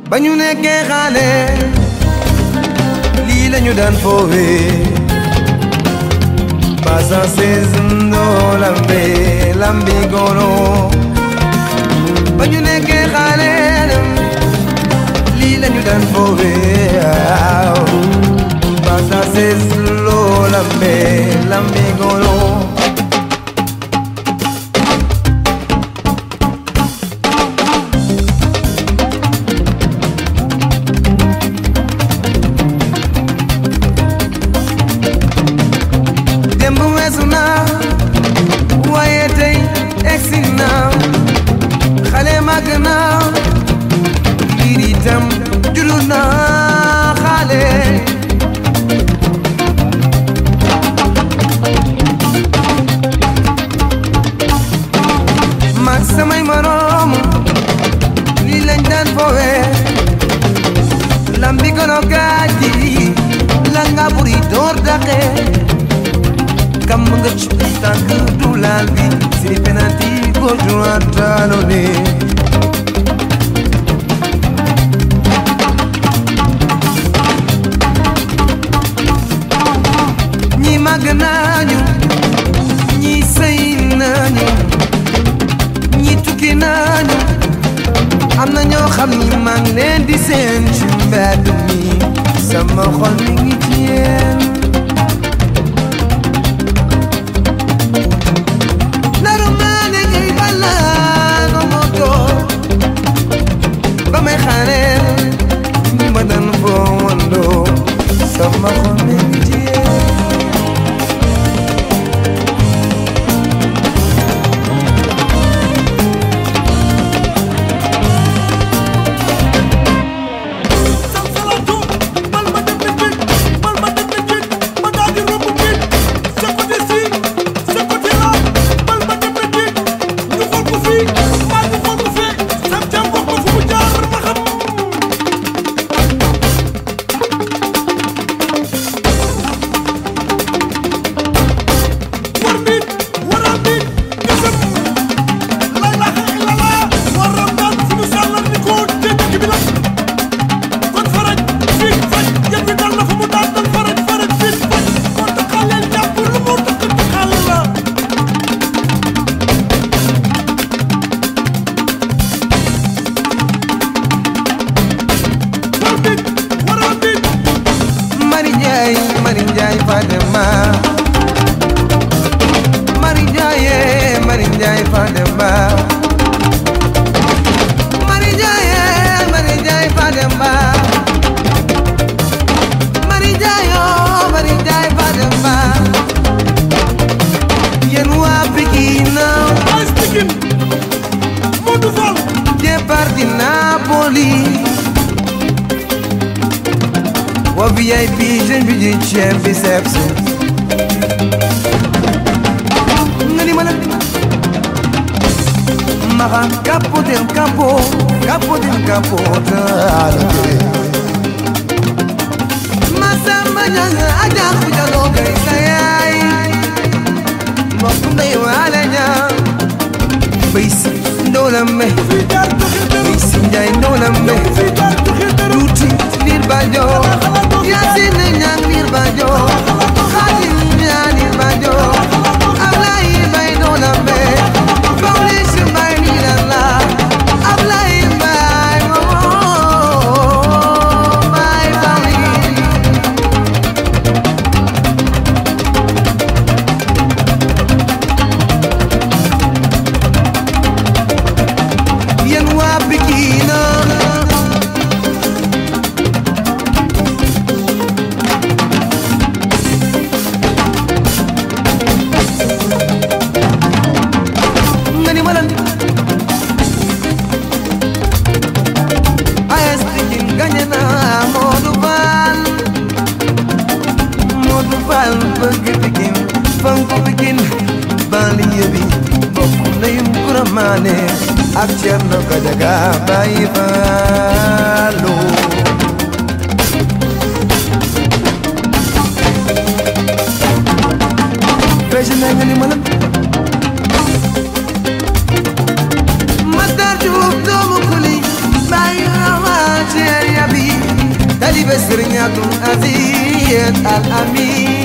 ba ñu nekkee xaale lii lañu daan foowee pasa sezundo lambe lambi goro ba ñu nekkee xaale lii lañu daan foowee pasa sezundo lambe lambi goro démb weesu na waaye tey egsi na xale màgg na mbir itam julu na xale mag samay moroom lii lañ daan foowe lambi kono gaaji la nga buri door daqe kam nga ci tànk du laal bi si penalty gauche droite talonné ñi màgg nañu ñi sëy nañu ñi tukki nañu am na ñoo xam ni maa ngi leen di seen ci mbedd mi sama xol mi ngi ci yéen naru maa ne ngay balaa nga moto ba may xaareel ñi ma daan foo wandoo sama xol mi ngi ci yéen salsalatu bal ma dem na géej bal ma dem na géej ma daal di romb géej sa côté si sa côté là bal ma dem na géej ñu xool ko fii maa ñu xool ko fee sam jam wax ko fu mu jaar ma xam war nit waral nit gësëm la ilaha illallah waral daan fu ñu sàllar ni ko dégg bi la kon faraj fii faj yëpp dal na fu mu daan dal faraj faraj fii faj kon taxaleel jàpp lu mu takk taxal la war nit waral nit Mari Njaay Mari Njaay Fadema Mari Njaay eh, Mari Njaay Fadema Mari Njaay eh, Mari Njaay Fadema Mari Njaay oh Mari Njaay Fadema Yéen waa Pikine ay stigin Modou Fall départ di Napoli wa VIP jeune bi di ceeb bi seps nga ni ma la maxa capo del capo capo del capo taalote masamba ñanga aja xujaloo gay sa yaay mbokk ndey waale ñaa bay si ndoolambe fii jaar doxi dërëm bay si njaay ndoolambe fii jaar doxi dërëm tuuti liir bajo yaasin ñaan liir bajo xaadim ñaan liir bajo ablay bay doolambe fawlis bay liirala ablay bay momo bay fawlis yéen waa Pikine nga ni ma lan AS Pikine gagné na Modou Fall Modou Fall bëgg Pikine fonk Pikine banlieue bi bokk ndeyum Kuramane ak Thierno Gadiaga Baye Fallo Fecc na nga ni ma lan Matar Diouf doomu kuli bàyyi rawaati taalibe Sëriñ Abdul Aziz Al Amin